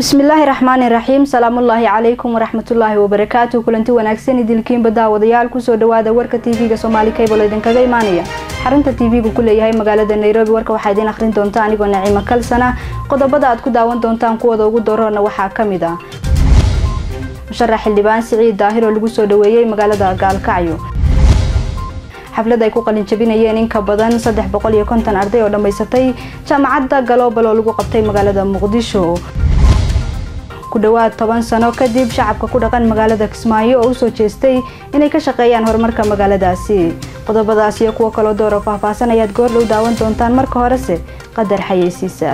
bismillaahi raxmaani raxiim salaamullaahi calaykum waraxmatullaahi wabarakaatu kulanti wanaagsan idilkiinba daawadayaal kusoo dhawaada warka tv-ga soomaali cable idinkaga imaanaya xarunta tv-gu ku leeyahay magaalada nairobi warka waxaa idiin akhrin doonta anigoo naciimo kalsana qodobada aad ku daawan doontaan kuwada ugu daroorna waxaa ka mid ah musharax xildhibaan siciid daahir oo lagu soo dhaweeyey magaalada gaalkacyo xaflad ay ku qalin jabinayeen in ka badan saddex boqol iyo konton arday oo dhammaysatay jaamacadda galoobal oo lagu qabtay magaalada muqdisho ku dhowaad toban sano kadib shacabka ku dhaqan magaalada kismaayo oo usoo jeestay inay ka shaqeeyaan horumarka magaaladaasi qodobadaas iyo kuwo kaloo door oo faahfaahsan ayaad goor dhow daawan doontaan marka horese qadar xayeysiisa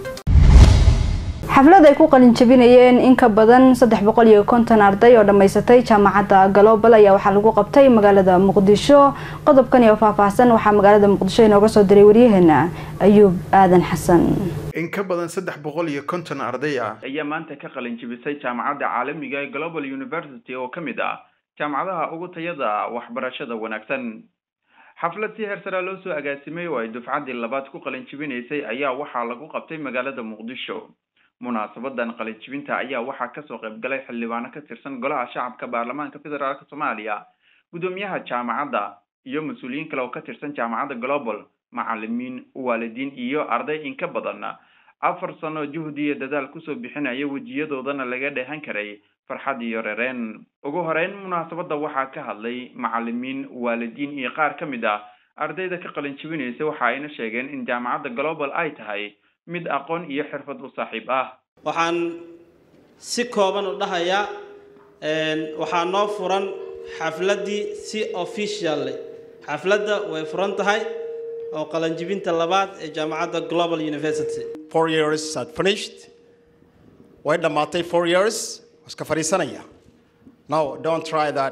xaflad ay ku qalin jabinayeen in ka badan saddex boqol iyo konton arday oo dhammaysatay jaamacadda galoobal ayaa waxaa lagu qabtay magaalada muqdisho qodobkan iyo faahfaahsan waxaa magaalada muqdisho inooga soo diray waryaheena ayuub aadan xasan in ka badan saddex boqol iyo konton arday ah ayaa maanta ka qalin jibisay jaamacadda caalamiga ee global university oo ka mid ah jaamacadaha ugu tayada waxbarashada wanaagsan xaflad si heer saraa loo soo agaasimay oo ay dufcaddii labaad ku qalin jibinaysay ayaa waxaa lagu qabtay magaalada muqdisho munaasabadan qalin jibinta ayaa waxaa kasoo qayb galay xildhibaano ka tirsan golaha shacabka baarlamaanka federaalk soomaaliya guddoomiyaha jaamacadda iyo mas-uuliyiin kale oo ka tirsan jaamacadda global macalimiin waalidiin iyo arday in ka badan afar sano juhdi iyo dadaal kusoo bixinaya wejiyadoodana laga dheehan karay farxad iyo rereen ugu horeyn munaasabadda waxaa ka hadlay macalimiin waalidiin iyo qaar ka mid ah ardayda ka qalin jibinaysa waxa ayna sheegeen in jaamacadda global ay tahay mid aqoon iyo xirfad u saaxiib ah waxaan si kooban u dhahayaa waxaa noo furan xafladdii si official leh xafladda way furan tahay oo qalanjibinta labaad ee jaamacadda global university four years had finished way dhammaatay four years iska fadhiisanaya no don't try that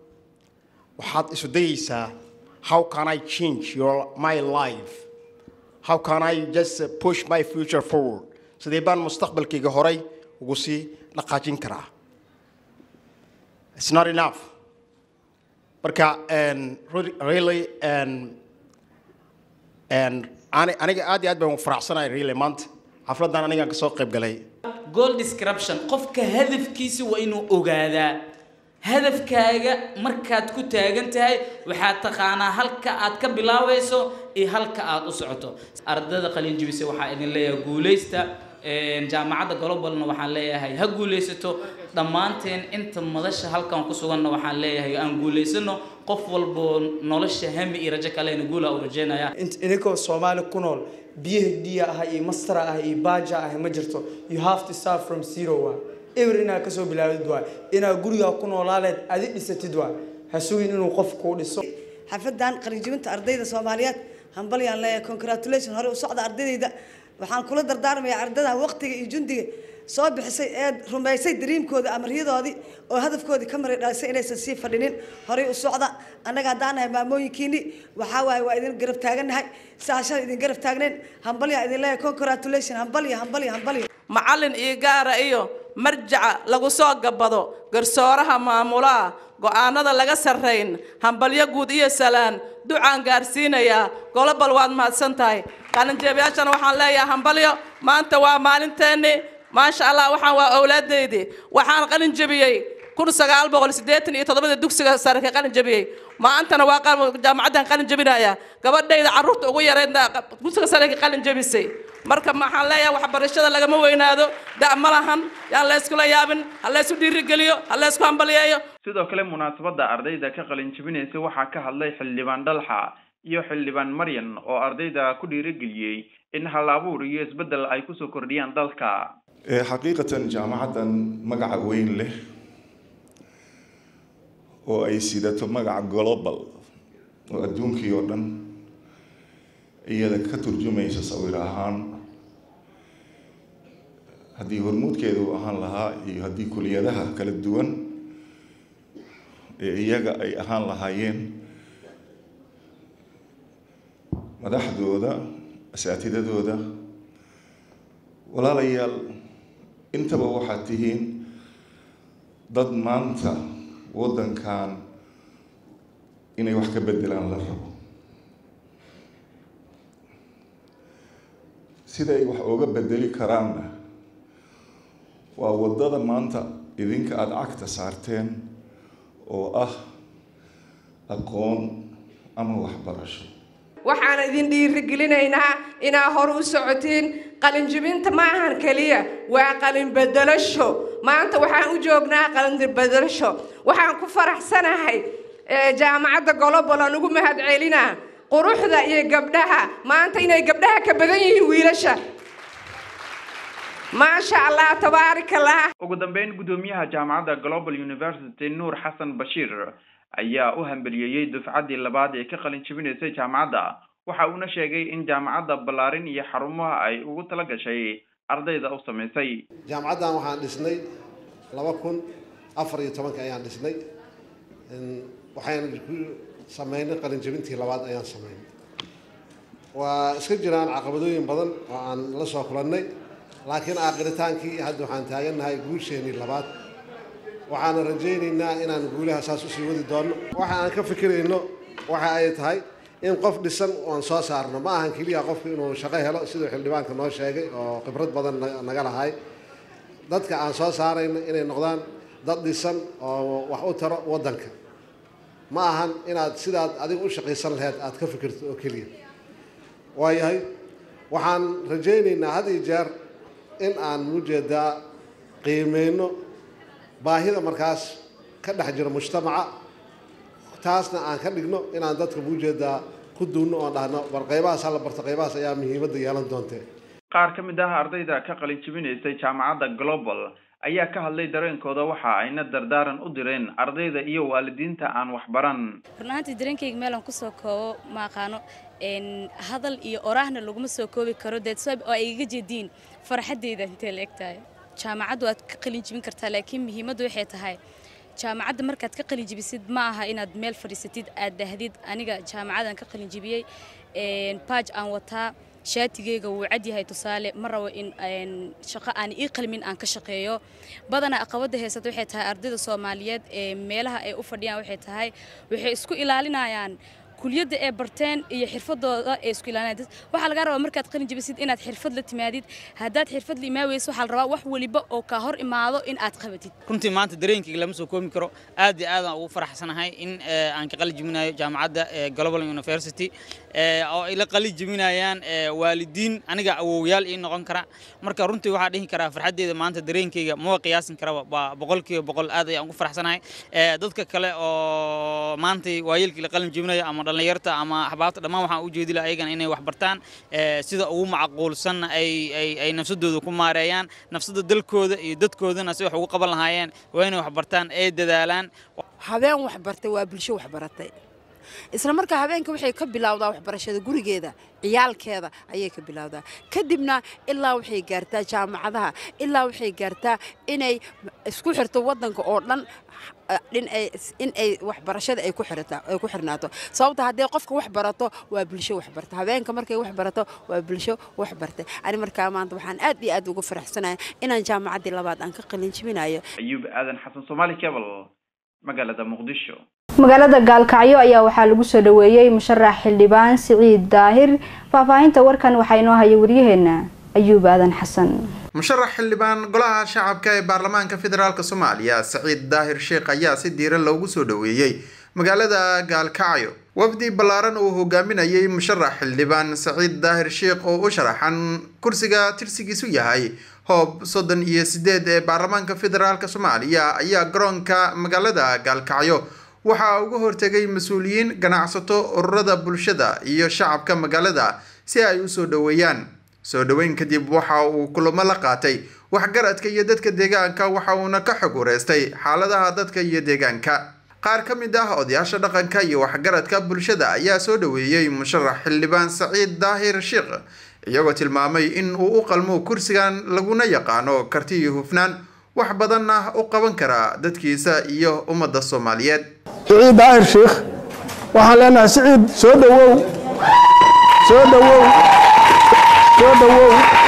waxaad isu dayeysaa how can i change your my life how can i just push my future forward sidee baan mustaqbalkayga horay ugu sii dhaqaajin karaa it's not enough marka really aniga aad iyo aad baan faraxsanahay really maanta xafladdan anigaan ka soo qayb galay goal description qofka hadafkiisa waa inuu ogaadaa hadafkaaga markaad ku taagan tahay waxaad taqaanaa halka aad ka bilaabayso iyo halka aad u socoto ardayda qalinjibisa waxaa idin leeyahay guulaysta jaamacadda globalna waxaan leeyahay ha guulaysato dhammaanteen inta madasha halkan ku suganna waxaan leeyahay aan guulaysano qof walboo nolosha hami iyo rajo kalena guula u rajeynaya idinkoo soomaali ku nool phd ah iyo master ah iyo baja ah ma jirto you have to start from zero waa eber inaad kasoo bilaawdid waa inaad gurigaa ku noolaaleed adi dhisatid waa ha sugin inuu qof kuu dhiso xafadan qalinjibinta ardayda soomaaliyeed hambalyaan leeyahay congratulation hore u socda ardaydayda waxaan kula dardaarmayaa ardada waqtiga iyo jundiga soo bixisay ee rumaysay dariimkooda amaryadoodii oo hadafkoodii ka maray dhalisay inaysan sii fadhinin horay u socda annaga haddaan nahay maamooyinkiini waxaa waaye waa idin garab taagannahay saashada idin garab taagnayn hambalyaa idin leeyahay congratulation hambalya hambalya hambalya macallin iyo gaara iyo marjaca lagu soo gabado garsooraha maamulaha go-aanada laga sarrayn hambalyo guud iyo salaan ducaan gaarsiinayaa golobal waad mahadsan tahay qalinjeebayaashana waxaan leeyahay hambalyo maanta waa maalinteennii maasha allah waxaan waa owlaadaydii waxaan qalin jebiyey kun sagaal boqol siddeetan iyo toddobada dugsiga sare ka qalin jebiyey maantana waa jaamacaddan qalin jebinaya gabadhayda carruurta ugu yareydna dugsiga sare ka qalin jebisay marka waxaan leeyahay waxbarashada lagama weynaado da' ma lahan yaan la yskula yaabin ha la ysku dhiirigeliyo ha la ysku hambaliyeeyo sidoo kale munaasabadda ardayda ka qalin jebinaysa waxaa ka hadlay xildhibaan dhalxa iyo xildhibaan maryan oo ardayda ku dhiirigeliyey in hal abuur iyo isbeddel ay kusoo kordhiyaan dalka xaqiiqatan jaamacaddan magaca weyn leh oo ay sidato magaca global oo adduunkii oo dhan iyada ka turjumaysa sawir ahaan haddii hormuudkeedu ahaan lahaa iyo haddii kuliyadaha kala duwan ee iyaga ay ahaan lahaayeen madaxdooda asaatidadooda walaalayaal intaba waxaad tihiin dad maanta waddankan inay wax ka beddelaan la rabo sida ay wax uga bedeli karaanna waa waddada maanta idinka aada cagta saarteen oo ah aqoon ama waxbarasho waxaan idin dhiirigelinaynaa inaa hor u socotiin qalinjibinta ma ahan keliya waa qalin bedelasho maanta waxaan u joognaa qalin bedelasho waxaan ku faraxsanahay jaamacadda golobol aan ugu mahad celinaa quruxda iyo gabdhaha maanta inay gabdhaha ka badan yihiin wiilasha maasha allah tabaarak allah ugu dambeyn guddoomiyaha jaamacadda global university nuur xasan bashiir ayaa u hambeliyeeyey dufcaddii labaad ee ka qalin jebinaysay jaamacadda waxa uuna sheegay in jaamacadda ballaarin iyo xarumaha ay ugu tala gashay ardayda u samaysay jaamacaddan waxaan dhisnay laba kun afar iyo tobanka ayaan dhisnay waxaan ku sameynay qalin jebintii labaad ayaan sameynay waa iska jiraan caqabadooyin badan oo aan la soo kulannay laakiin aakiritaankii hadda waxaan taagannahay guusheenii labaad waxaana rajaynaynaa inaan guulaha saas usii wadi doonno waxa aan ka fikirayno waxa ay tahay in qof dhisan oan soo saarno ma ahan keliya qofku inuu shaqo helo siduu xildhibaanka noo sheegay oo khibrad badan naga lahay dadka aan soo saarayno inay noqdaan dad dhisan oo wax u taro waddanka ma ahan inaad sidaad adiga u shaqaysan laheyd aad ka fikirto oo keliya waayahay waxaan rajaynaynaa had iyo jeer in aan ujeedaa qiimeyno baahida markaas ka dhex jiro mujtamaca taasna aan ka dhigno inaan dadka ujeedaa ku duunno oon dhahno war qaybahaas hala barto qaybahaas ayaa muhiimadda yeelan doontee qaar ka mid ah ardayda ka qalin jebinaysay jaamacadda global ayaa ka hadlay dareenkooda waxa ayna dardaaran u direen ardayda iyo waalidiinta aan waxbaran run ahaantii dareenkayga meelaan kusoo koobo ma aqaano hadal iyo oraahna laguma soo koobi karo deedsab oo ay iga jeediin farxaddayda intee la eg tahay jaamacaddu waad ka qalin jebin kartaa laakiin muhiimaddu waxay tahay jaamacadda markaad ka qalin jebisid ma aha inaad meel fadhiisatid aad dhahdid aniga jaamacadan ka qalin jebiyey baaj aan wataa shaatigeyga wuu cad yahay tusaale ma rabo in shaqo aan ii qalmin aan ka shaqeeyo badanaa aqabada heysata waxay tahay ardayda soomaaliyeed ee meelaha ay u fadhiyaan waxay tahay waxay isku ilaalinayaan kuliyadda ee barteen iyo xirfadooda ee isku ilaalinayaan waxaa laga rabaa markaad qalin jebisid inaad xirfad la timaadid haddaad xirfad la imaa weyso waxaa la rabaa wax waliba oo kaa hor imaado in aad qabatid runtii maanta dareenkayga lama soo koobi karo aad iyo aad aan ugu faraxsanahay in aan ka qalin jebinayo jaamacadda global university oo ay la qalin jebinayaan waalidiin aniga awowyaal ii noqon kara marka runtii waxaa dhihi karaa farxaddeeda maanta dareenkayga ma qiyaasin karaba waa boqolkiiba boqol aad ayaan ugu faraxsanahay dadka kale oo maantay waayeelkii la qalin jebinayo ama dhallinyarta ama axbaabta dhammaan waxaan u jeedi laha ayagana inay wax bartaan sida ugu macquulsanna ay ay ay nafsadooda ku maareeyaan nafsada dalkooda iyo dadkoodana si wax ugu qaban lahaayeen waa inay wax bartaan ay dadaalaan habeen wax bartay waa bulsho wax baratay isla markaa habeenka waxay ka bilowdaa waxbarashada gurigeeda ciyaalkeeda ayay ka bilowdaa kadibna ilaa waxay gaartaa jaamacadaha ilaa waxay gaartaa inay isku xirto waddanka oo dhan in ay waxbarashada ay ku xirnaato sababta haddii qofka wax barato waa bulsho wax barta habeenka markay wax barato waa bulsho wax bartay ani markaa maanta waxaan aad iyo aad uga faraxsanaya inaan jaamacaddii labaad aan ka qalin jebinayo ayuub aadan xasan soomaali cable magaalada muqdisho magaalada gaalkacyo ayaa waxaa lagu soo dhaweeyey musharax xildhibaan siciid daahir faahfaahinta warkan waxaa inoo haya waryaheena ayuub aadan xasan musharax xildhibaan golaha shacabka ee baarlamaanka federaalk soomaaliya saciid daahir sheekh ayaa si diiran loogu soo dhaweeyey magaalada gaalkacyo wafdi ballaaran uu hogaaminayay musharax xildhibaan saciid daahir sheekh oo u sharaxan kursiga tirsigiisu yahay hoob soddon iyo sideed ee baarlamaanka federaalk soomaaliya ayaa garoonka magaalada gaalkacyo waxaa uga hortegay mas-uuliyiin ganacsato ururada bulshada iyo shacabka magaalada si ay u soo dhoweeyaan soo dhoweyn kadib waxa uu kulamo la qaatay waxgaradka iyo dadka deegaanka waxa uuna ka xog wareystay xaaladaha dadka iyo deegaanka qaar ka mid ah odayaasha dhaqanka iyo waxgaradka bulshada ayaa soo dhoweeyey musharax xildhibaan saciid daahir sheekh iyagoo tilmaamay in uu u qalmo kursigan laguna yaqaano karti iyo hufnaan wax badanna u qaban karaa dadkiisa iyo ummadda soomaaliyeed siciid daahir sheekh waxaan leenahay siciid soo dhowow soo dhowow soo dhowow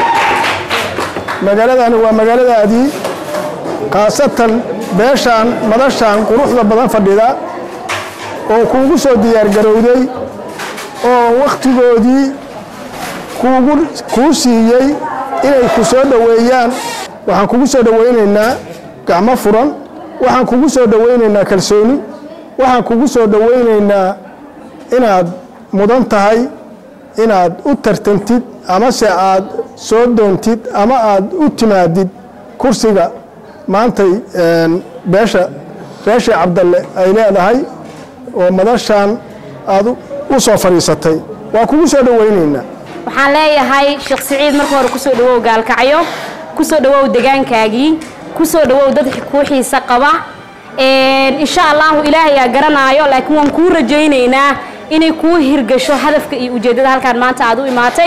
magaaladani waa magaaladaadii khaasatan beeshaan madashaan quruxda badan fadhida oo kuugu soo diyaargarowday oo wakhtigoodii kuugu kuu siiyey inay ku soo dhoweeyaan waxaan kugu soo dhowaynaynaa gacmo furan waxaan kugu soo dhowaynaynaa kalsooni waxaan kugu soo dhowaynaynaa inaad mudan tahay inaad u tartantid amase aad soo doontid ama aad u timaadid kursiga maantay beesha beesha cabdalle ay leedahay oo madashan aad u soo fadhiisatay waa kugu soo dhowaynaynaa waxaan leeyahay sheekh siciid marka hore kusoo dhawow gaalkacyo kusoo dhawow degaankaagii kusoo dhawow dad kuu xiise qaba insha allahu ilaahayaa garanaayo laakiin waan kuu rajaynaynaa inay kuu hirgasho hadafka iyo ujeeddada halkaan maanta aad u imaatay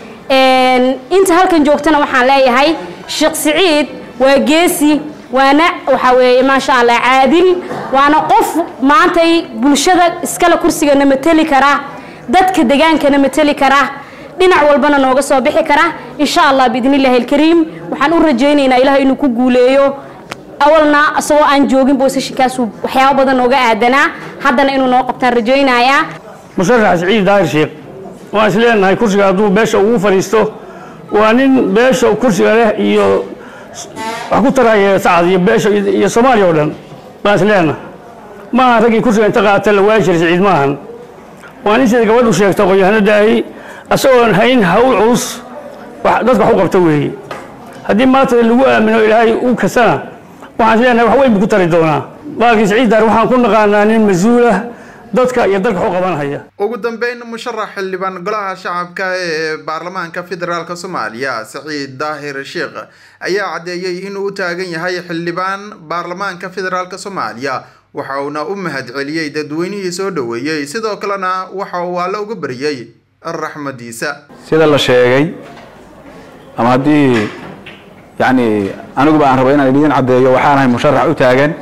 inta halkan joogtana waxaan leeyahay sheekh siciid waa geesi waana waxaa weeye maasha allah caadil waana qof maantay bulshada iskale kursigana mateli kara dadka degaankana mateli kara dhinac walbana nooga soo bixi kara insha allah biidn illaahi alkariim waxaan u rajaynaynaa ilaah inuu ku guuleeyo awalna isagoo aan joogin boosashinkaasu waxyaabo badan nooga aadanaa haddana inuu noo qabtaan rajaynayaa musharax siciid daahir sheekh waan is leenahay kursiga hadduu beesha ugu fadhiisto waa nin beesha kursiga leh iyo wax ku taraya sacad iyo beesha iyo soomaaliya oo dhan baan is leenahay maaha raggii kursiga inta qaata la waayi jiray siciid maahan waa nin sida gabadhu sheegta qoyahanadaahi asagoon hayn hawl culus dadka wax u qabta weeye haddii maanta lagu aamino ilaahay u kasana waxaan is leenahay wax weyn buu ku tari doonaa baalkii siciid daahir waxaan ku naqaanaa nin mas-uulah dadka iyo dalka u qabanhaya ugu dambeyn musharax xildhibaan golaha shacabka ee baarlamaanka federaalk soomaaliya saciid daahir sheekh ayaa caddeeyey inuu u taagan yahay xildhibaan baarlamaanka federaalk soomaaliya waxa uuna u mahadceliyey dadweynihii soo dhoweeyey sidoo kalena waxa uu alle uga baryey raxmadiisa sida la sheegay ama haddii yacni aniguba aan rabo inaan idiin caddeeyo waxaan ahay musharax u taagan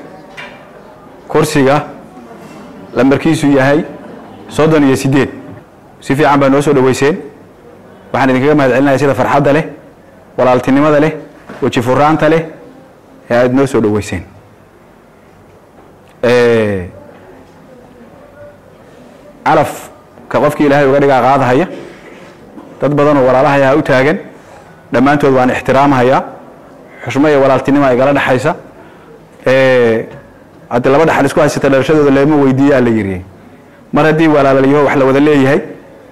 kursiga lambarkiisu yahay soddon iyo siddeed si fiican baa noo soo dhoweyseen waxaan idinkaga mahad celinaya sida farxadda leh walaaltinimada leh weji furaanta leh ee aada noo soo dhoweyseen calafka qofkii ilaahay uga dhigaa qaadahaya dad badan oo walaalahayaa u taagan dhammaantood waan ixtiraamhayaa xushmo iyo walaaltinimo igala dhexaysa haddii laba dhaxal isku haysata dhalashadooda leema weydiiyaa la yidhi mar haddii walaalalyaho wax la wada leeyahay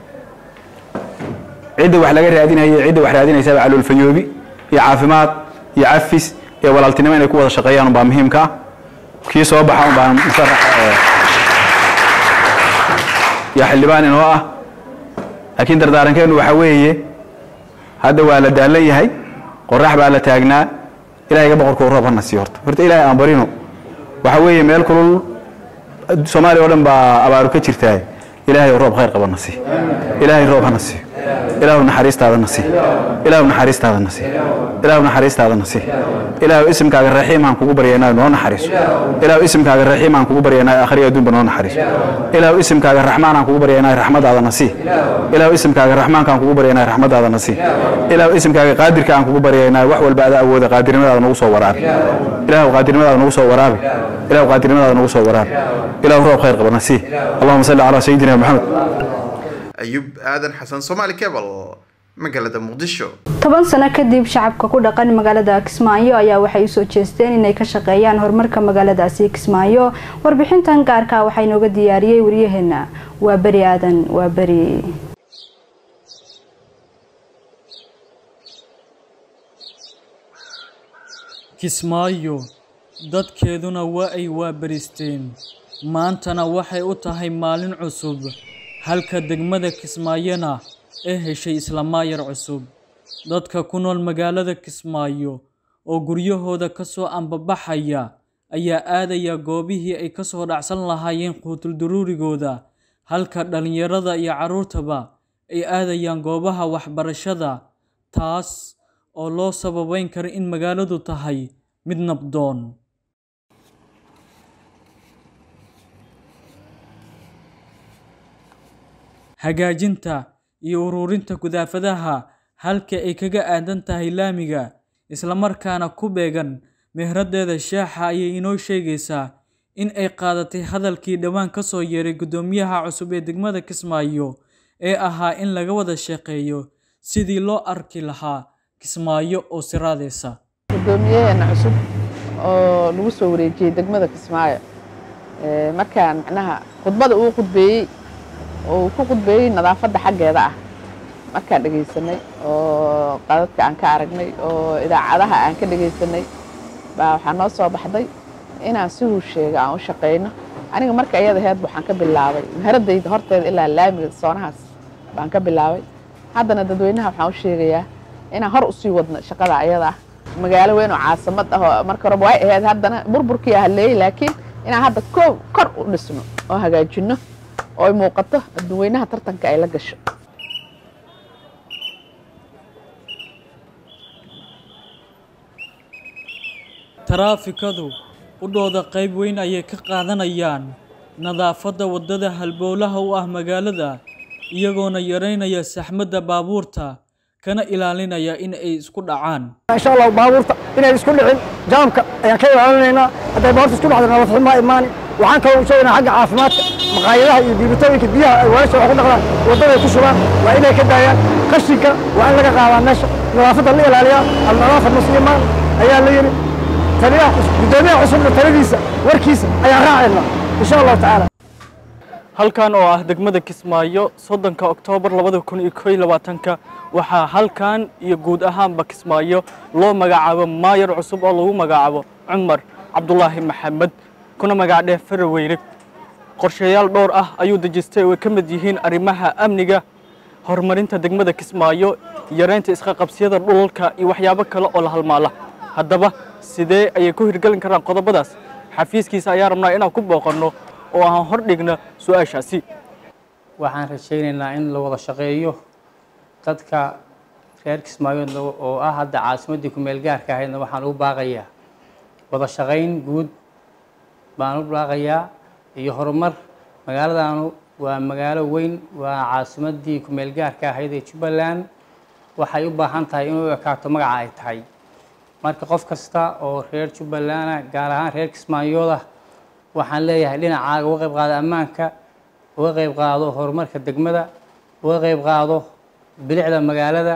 cidda wax laga raadinaya cidda wax raadinaysaaba caloolfayoobi iyo caafimaad iyo cafis iyo walaaltinimo inay ku wada shaqeeyaan unbaa muhiimka ah kii soo baxa unbaa musharax iyo xildhibaan inoo ah laakiin dardaarankeenu waxaa weeye hadda waa la daalan yahay qorax baa la taagnaa ilahayga boqorkuu roob hana sii horta horta ilaahay aan barino waxa weeye meel kulul soomaaliya oo dhan baa abaaru ka jirtaa ilaahay roob khayr qaba na sii ilaahay roob hana sii ilaahu naxariistaada na sii ilaahu naxariistaada na sii ilaahu naxariistaada na sii ilaahu isimkaaga raxiim aan kugu baryaynaa noo naxariiso ilaahu isimkaaga raxiim aan kugu baryaynaa akhriya adduunba noo naxariiso ilaahu isimkaaga raxmaan aan kugu baryaynaa raxmadaada na sii ilaahu isimkaaga raxmaanka aan kugu baryaynaa raxmadaada na sii ilaahu isimkaaga qaadirka aan kugu baryaynaa wax walba ada awooda qaadirnimadaada nagu soo waraabi ilaahu qaadirnimadaada nagu soo waraabi ilaahu qaadirnimadaada nagu soo waraabi ilaahu roob khayr qaba na sii allahuma salli calaa sayidina maxamed ayub aadan xasan soomaali cebal magaalada muqdisho toban sano kadib shacabka ku dhaqan magaalada kismaayo ayaa waxay usoo jeesteen inay ka shaqeeyaan horumarka magaaladaasi kismaayo warbixintan gaarka waxaa inooga diyaariyey waryaheena waa beri aadan waa beri kismaayo dadkeeduna waa ay waabaristeen maantana waxay u tahay maalin cusub halka degmada kismaayona ee heshay islamaayar cusub dadka ku nool magaalada kismaayo oo guryahooda ka soo ambabaxaya ayaa aadaya goobihii ay ka soo dhacsan lahaayeen quutulduruurigooda halka dhallinyarada iyo carruurtaba ay aadayaan goobaha waxbarashada taas oo loo sababeyn karo in magaaladu tahay mid nabdoon hagaajinta iyo ururinta gudaafadaha halka ay kaga aadan tahay laamiga islamarkaana ku beegan mehradeeda shaaxa ayay inoo sheegaysaa in ay qaadatay hadalkii dhowaan ka soo yeeray guddoomiyaha cusub ee degmada kismaayo ee ahaa in laga wada shaqeeyo sidii loo arki lahaa kismaayo oo siraadeysa guddoomiyaheena cusub oo lagu soo wareejiyey degmada kismaayo markaan macnaha khudbada uu khudbeeyey oo uu ku khudbeeyey nadaafadda xaggeeda ah markaan dhegaysanay oo qadadka aan ka aragnay oo idaacadaha aan ka dhegaysanay baa waxaa noo soo baxday inaan siduu sheega aan u shaqayno aniga marka iyada heed waxaan ka bilaabay maharadayda horteeda ilaa laamiga soonahaas baan ka bilaabay haddana dadweynaha waxaan u sheegayaa inaan hor usii wadno shaqada ayada ah magaalo weyn oo caasimad ah oo marka horeba way ahayd haddana burburkii haleeyey laakiin inaan hadda koob kor u dhisno oo hagaajino oo ay muuqato dadweynaha tartanka ay la gasho taraafikadu udhooda qayb weyn ayay ka qaadanayaan nadaafadda waddada halbowlaha u ah magaalada iyagoona yaraynaya saxmadda baabuurta kana ilaalinaya in ay isku dhacaan insha allah baabuurta inay isku dhicin jaamka ayaan ka ilaalinaynaa hadday baabuurta isku dhacdo nabad xumo ma imaani waxaan kaloo sheegaynaa xagga caafimaadka maqaayadaha iyo diibitooyinka biyaha ay weelasha wax ku dhaqdaan waddaday ku shubaan waa inay ka daayaan qashinka waa in laga qaadaa meesha nadaafadda la ilaaliyaa alnadaafa muslimaan ayaa la yidhi taliyaha guddoomiyaha cusubna taladiisa warkiisa ayaan raacayna insha allahu tacaala halkan oo ah degmada kismaayo soddonka oktoobar labada kun iyo koo iyo labaatanka waxaa halkan iyo guud ahaanba kismaayo loo magacaabo maayar cusub oo lagu magacaabo cumar cabdulaahi maxamed kuna magacdheh faraweyne qorshayaal dhowr ah ayuu dejistay oo ay ka mid yihiin arrimaha amniga horumarinta degmada kismaayo yaraynta isqaqabsiyada dhulalka iyo waxyaabo kale oo la halmaala haddaba sidee ayay ku hirgelin karaan qodobadaas xafiiskiisa ayaa rabnaa inaan ku booqanno oo aan hor dhigna su-aashaasi waxaan rajaynaynaa in la wada shaqeeyo dadka reer kismaayood oo ah hadda caasimaddii ku-meel gaarka ahaydna waxaan ugu baaqayaa wada shaqayn guud baan u baaqayaa iyo horumar magaaladaanu waa magaalo weyn waa caasimaddii ku-meel gaarka ahayd ee jubbaland waxay u baahan tahay inuu ekaato magaca ay tahay marka qof kasta oo reer jubbalanda gaar ahaan reer kismaayooda waxaan leeyahay dhinacaaga uga qayb qaado ammaanka uga qayb qaado horumarka degmada uga qayb qaado bilicda magaalada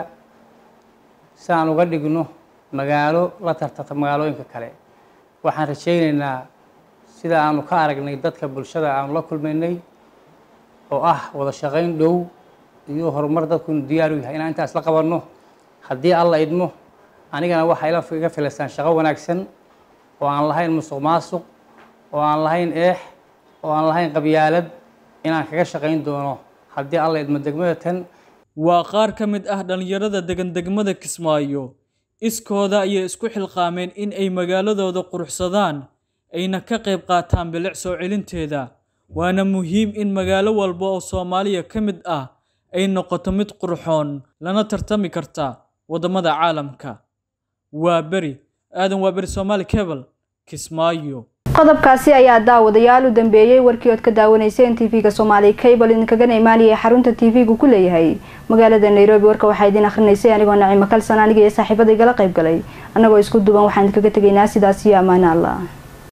si aan uga dhigno magaalo la tartanta magaalooyinka kale waxaan rajaynaynaa sida aanu ka aragnay dadka bulshada aanu la kulmaynay oo ah wada shaqayn dhow iyo horumar dadku inu diyaar u yahay inaan intaas la qabanno haddii alla idmo anigana waxay iga filaysaan shaqo wanaagsan oo aan lahayn musuq maasuq oo aan lahayn eex oo aan lahayn qabyaalad inaan kaga shaqayn doono haddii alla idmo degmada tan waa qaar ka mid ah dhallinyarada degan degmada kismaayo iskooda ayay isku xilqaameen in ay magaaladooda quruxsadaan ayna ka qayb qaataan bilic soo celinteeda waana muhiim in magaalo walba oo soomaaliya ka mid ah ay noqoto mid qurxoon lana tartami karta waddamada caalamka waa beri aadan waa beri soomaali cebal kismaayo qodobkaasi ayaa daawadayaal u dambeeyey warkii ood ka daawanayseen tv-ga soomaali cable idinkagana imaanaya xarunta tv-gu ku leeyahay magaalada nairobi warka waxaa idin akrinaysay anigoo nacimo kalsan aniga iyo saaxiibada igala qayb galay annagoo isku duban waxaan idinkaga tegaynaa sidaas iyo ammaano allah